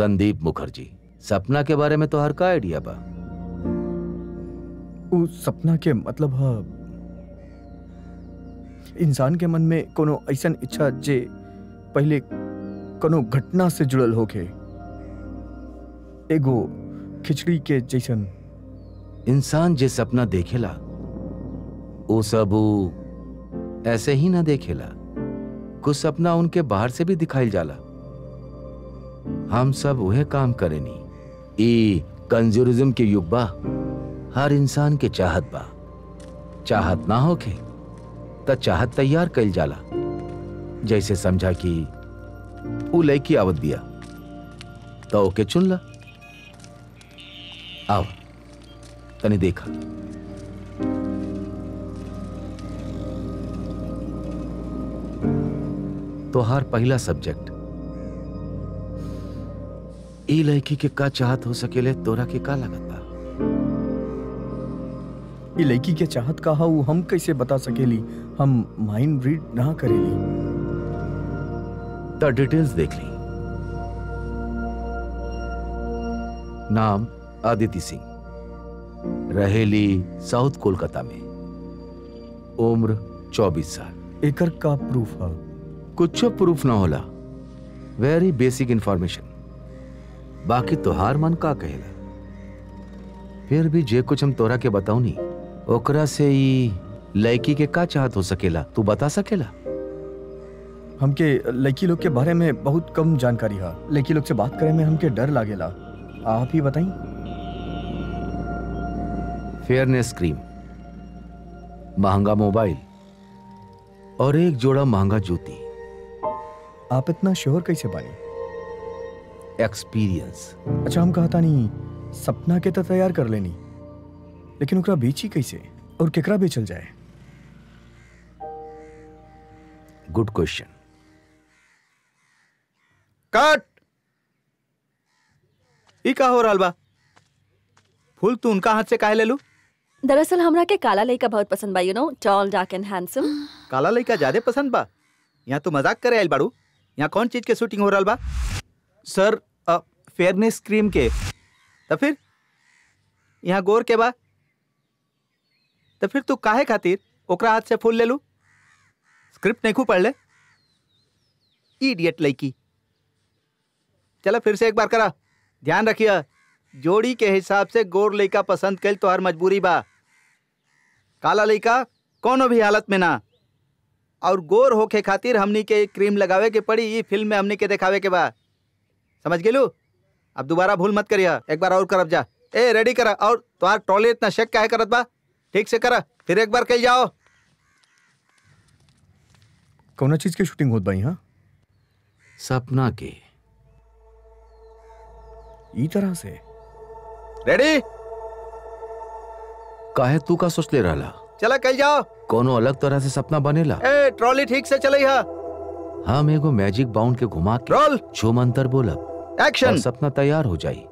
संदीप मुखर्जी सपना के बारे में तो हर का आइडिया बा उ सपना के मतलब ह इंसान के मन में कोनो ऐसन इच्छा जे पहले कोनो घटना से जुड़ल होके एगो खिचड़ी के जैसन इंसान जे सपना देखेला वो सब ऊ ऐसे ही ना देखेला कुछ सपना उनके बाहर से भी दिखाई जाला हम सब वह काम करेनी ई कंज्यूरिज्म के युग बा हर इंसान के चाहत बा चाहत ना होके त चाहत तैयार कइल जाला जैसे समझा कि ऊ लड़की आवत बिया तो ओके चुन ला आओ तने देखा तोहार पहला सब्जेक्ट ई लड़की के का चाहत हो सकेले तोरा के का लगत बा ई लड़की के चाहत का हा उ हम कैसे बता सकेली हम माइंड रीड ना करेली त डिटेल्स देख ली नाम आदिति सिंह रहेली साउथ कोलकाता में उम्र 24 साल एकर का प्रूफ हा कुछ प्रूफ ना होला वेरी बेसिक इंफॉर्मेशन बाकी तोहार मन का कहेला फिर भी जे कुछ हम तोरा के बताऊनी ओकरा से ई लड़की के का चाहत हो सकेला तू बता सकेला हमके लड़की लोग के बारे में बहुत कम जानकारी हा लड़की लोग से बात करे में हमके डर लागेला आप ही बताई फेयरनेस क्रीम महंगा मोबाइल और एक जोड़ा महंगा जूती आप इतना श्योर कैसे बानी एक्सपीरियंस अच्छा हम कहता नहीं सपना के तो तैयार कर लेनी लेकिन ओकरा बेची कैसे और केकरा बेचल जाए गुड क्वेश्चन कट ई का हो रहल बा फूल तू उनका हाथ से काहे ले लू दरअसल हमरा के काला लड़का बहुत पसंद बा you know tall dark and handsome काला लड़का ज्यादा पसंद बा यहाँ तू मजाक करे आयल बाड़ू यहाँ कौन चीज के शूटिंग हो रहल बा सर फेयरनेस क्रीम के तो फिर यहाँ गोर के बा तो फिर तू काहे खातिर ओकरा हाथ से फूल ले लू स्क्रिप्ट नहीं खू पढ़ ले इडियट लड़की चलो फिर से एक बार करा ध्यान रखिए जोड़ी के हिसाब से गोर लड़का पसंद कल तो हर मजबूरी बा काला लड़का कोनो भी हालत में ना और गोर होके खातिर हमनी के क्रीम लगावे के पड़ी ई फिल्म में हमनी के दिखावे के बा समझ गेलू अब दोबारा भूल मत करिया एक बार और करब जा ए रेडी करा और तुम्हार ट्रॉली इतना शेक काहे करत बा ठीक से करा फिर एक बार कल जाओ कौना चीज के शूटिंग होत बाई हाँ सपना के ई तरह से रेडी काहे तू का सोच ले रहा चला कल जाओ कोनो अलग तरह से सपना बनेला ए ट्रॉली ठीक से चलई हा हम एगो मैजिक बाउंड के घुमा के रोल छो मंतर बोलब और एक्शन सपना तैयार हो जाई